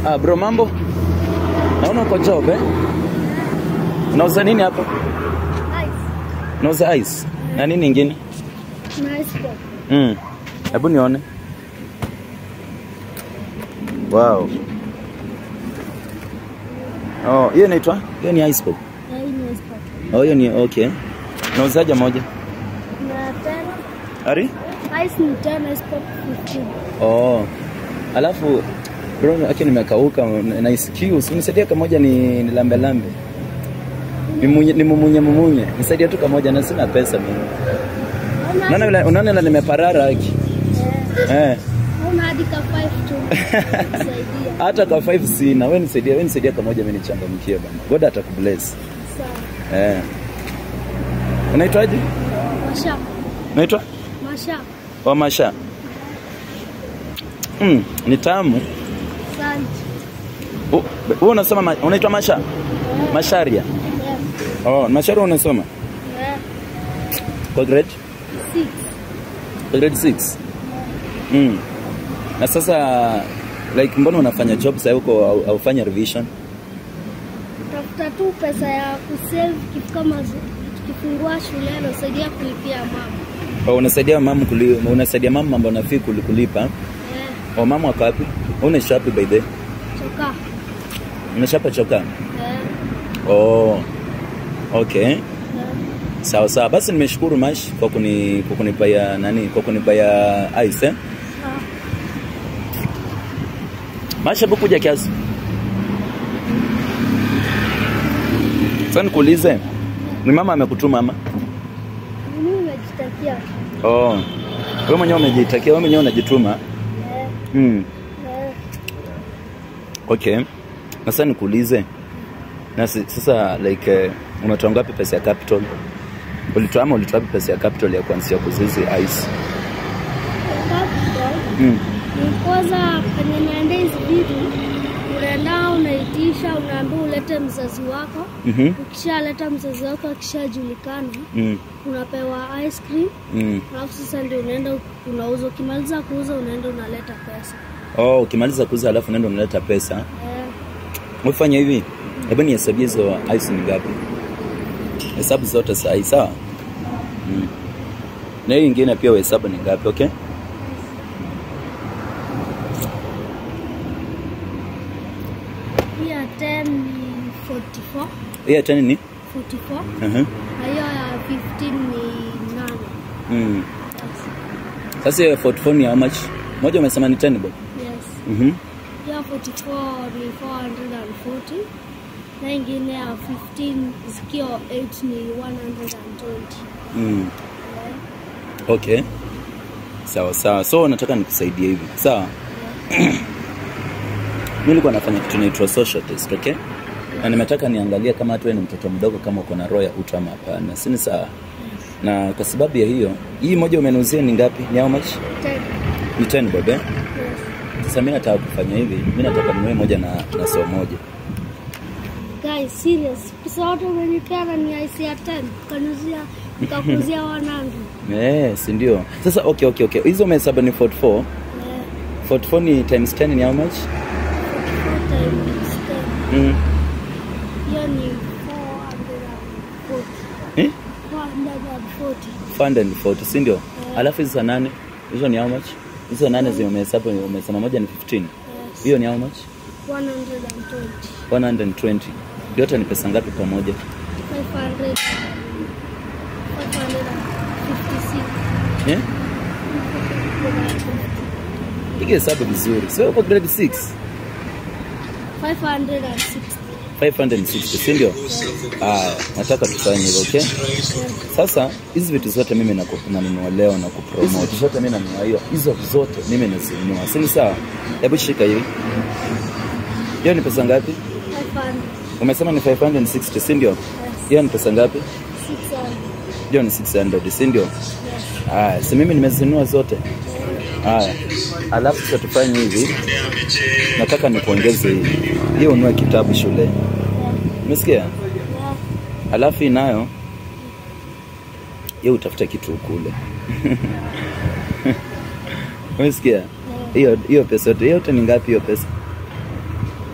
Ah, bro mambo? Naona uko job eh? Unauza nini hapa? Unauza ice. Na nini ingine? Nice dog. Mm. Hebu nione. Wow. Oh, hiyo inaitwa? Hiyo ni ice pop. Yeah, hii ni ice pop. Oh, hiyo ni okay. Unauzaje moja? Na ten. Ari? Ice ni ten, ice pop 15. Oh. Alafu bro, aki nimekauka na isikio. Unisaidie kamoja ni, ni lambe lambe. Nimunye nimumunye mumunye. Nisaidie tu kamoja na sina pesa mimi. Unaona vile unaona vile nimeparara haki. Eh, Eh. Una hadi ka 5 tu. Saidia. Hata kwa 5 sina. Wewe nisaidie, wewe nisaidie kamoja mimi nichangamkie bana. God atakubless. Sawa. Eh. Unaitwaje? Masha. Unaitwa? Masha. Wamasha. Mm, ni tamu. Asante. U- Wewe unasoma ma- unaitwa Masha? Masharia. Yeah. Oh, Masharia unasoma? Yeah. Kwa grade? Six. Kwa grade 6. Mm. Na sasa like mbona unafanya job sasa huko au- haufanya revision? Tafuta tu pesa ya kusave kitu kama zi- tukifungua shule nasaidia kulipia mama. Oh, unasaidia mama kuli, unasaidia mama mambo nafii kuli- kulipa. Yeah. Oh, mama wako wapi? Unaishi wapi by the way? Choka. Unashapa choka? Yeah. Oh. Okay. Yeah. Sawa sawa. Basi nimeshukuru Mash kwa kuni kwa kunipaya nani? Kwa kunipaya ice eh? Sawa. Mash hebu kuja kiasi. Sasa nikuulize. Ni mama amekutuma ama? Mimi nimejitakia. Oh. Wewe mwenyewe umejitakia, wewe mwenyewe unajituma. Yeah. Mm. Yeah. Okay. Na sasa nikuulize. Na si- sasa like uh, unatoa ngapi pesa ya capital? Ulitoa ama ulitoa wapi pesa ya capital ya kuanzia kuzizi ice? Capital Mm. ni kwanza kwenye naenda hizi vitu unaenda unaitisha, unaambiwa ulete mzazi wako. Mhm. Ukishaleta mzazi wako akishajulikana, Mm. unapewa ice cream, Mm. alafu sasa ndio unaenda unauza. Ukimaliza kuuza, unaenda unaleta pesa. Oh, ukimaliza kuuza alafu unaenda unaleta pesa. Eh, Ufanya hivi. Hebu nihesabie hizo ice ni ngapi? Hesabu zote sahi, sawa? Mm. Na hiyo ingine pia uhesabu ni ngapi, okay? hii ya 10 ni 44 Hii ya tani ni? 44 Mhm. na hiyo ya 15 ni 8. Mm. Sasa hiyo 44 ni how much? Moja umesema ni 10 bob. Yes. Mhm. Ya 44 ni 440 na ingine ya 15 zikio 8 ni 120. Mm. Okay. Sawa sawa. So nataka nikusaidie hivi. Sawa? Mimi nilikuwa nafanya kitu inaitwa social test, okay? Na nimetaka niangalie kama hata wewe ni mtoto mdogo kama uko na roho ya utu ama hapana. Si ni sawa? Na kwa sababu ya hiyo, hii moja umeniuzia ni ngapi? Ni how much? 10. Ni 10 bob, eh? Yes. Sasa mimi nataka kufanya hivi. Mimi nataka ninunue moja na na so moja. Guys, serious. Pesa yote umenipea ni IC ya 10. Kanuzia nikakuzia wanangu. Eh, si ndio? Sasa okay okay okay. Hizo umehesabu ni 44. Eh, 44 ni times 10 ni how much? 44 times 10. Mm. Hiyo ni 440. Eh? 440. 440, si ndio? Alafu hizo nane, hizo ni how much? Hizo nane zimehesabu umesema moja ni 15. Yes. Hiyo ni how much? 120. 120. Yote ni pesa ngapi pamoja? 500. 556. Eh? Piga hesabu vizuri. Sio uko grade 6. 560. 560, si ndio? Ah, nataka tufanye hivyo, okay? Sasa hizi vitu zote mimi naku- nanunua leo na kupromote. Hizi vitu zote mimi nanunua hiyo. Hizo zote mimi nazinunua. Si ni sawa? Hebu shika hivi. Hiyo ni pesa ngapi? 500. Umesema ni 560, si ndio? Yes. Hiyo ni pesa ngapi? 600. Hiyo ni 600, si ndio? Yes. Haya, si mimi nimezinunua zote. Haya, alafu sasa tufanye hivi, nataka nikuongeze hivi, hiyo unue kitabu shule, Yeah. umesikia? Yeah. Alafu hii nayo hiyo utafuta kitu ukule, umesikia? Hiyo hiyo pesa yote, hiyo yote ni ngapi hiyo pesa?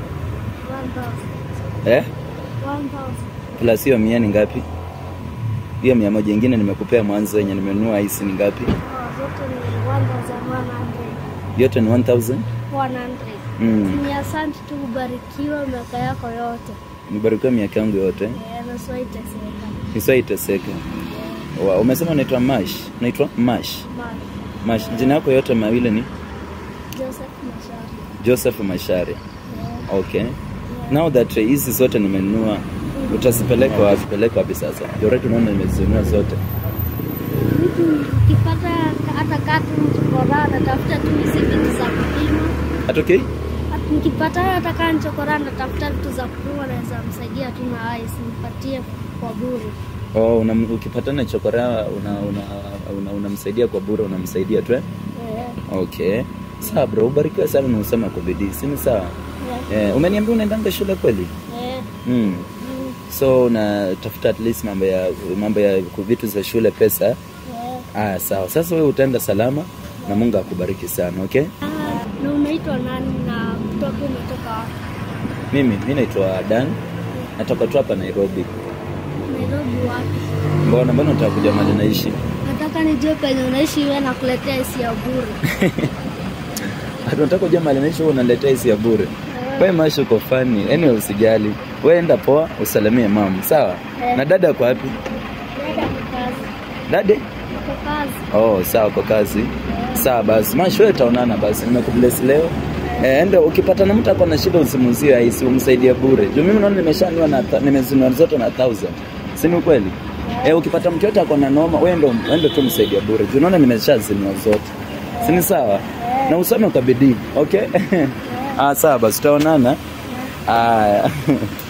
eh? 1000 plus hiyo mia ni ngapi hiyo mia moja ingine nimekupea mwanzo yenye nimenunua hisi ni ngapi Oh, zote ni 1100 yote ni 1000 100 mm. ni asante tu ubarikiwe miaka yako yote nibarikiwa miaka yangu yote Eh, na sio iteseka nisiwaiteseke Wa- umesema unaitwa mash unaitwa mash Mali. mash jina yako yote mawili ni Joseph Mashari joseph mashari Eh, okay now that hizi zote nimenunua utazipeleka wapi peleka wapi sasa joreti unaona nimezinunua zote mtu ukipata hata katu mchokora natafuta tu hizi vitu za kupima At okay Hata nikipata hata kaa mchokora natafuta vitu za kupima naweza msaidia tu na haya simpatie kwa bure oh, una, ukipatana chokora unamsaidia una, una, unamsaidia kwa bure unamsaidia tu eh? Eh, okay sawa bro ubarikiwe sana na usema kwa bidii sini sawa eh, eh, umeniambia unaendanga shule kweli eh, mm. mm, so unatafuta at least mambo ya mambo ya vitu za shule pesa eh. aya sawa sasa wewe utaenda salama na mungu akubariki sana okay Ah, na unaitwa nani na kutoka umetoka wapi? mimi mi naitwa dan natoka tu hapa nairobi Nairobi wapi? mbona mbona unataka kuja mali naishi Nataka nijue penye unaishi iwe na kuletea hisi ya bure. Ati unataka kuja mali naishi wewe unaletea hisi ya bure wewe maisha uko fani anyway usijali wewe enda poa usalimie mama sawa Eh. na dada kwa wapi Dada kwa kazi. dade Kwa kazi. oh sawa kwa kazi sawa basi mash wewe utaonana basi nimekubless leo Eh, enda ukipata na mtu ako na shida usimuzie aisi umsaidie bure juu mimi naona nimeshanua na tha- nimezinua zote na 1000 si ni ukweli eh, ukipata mtu yote ako na noma wewe ndo wewe ndo tu msaidia bure juu naona nimeshazinua zote si ni sawa na usome kwa bidii okay ah sawa basi tutaonana aya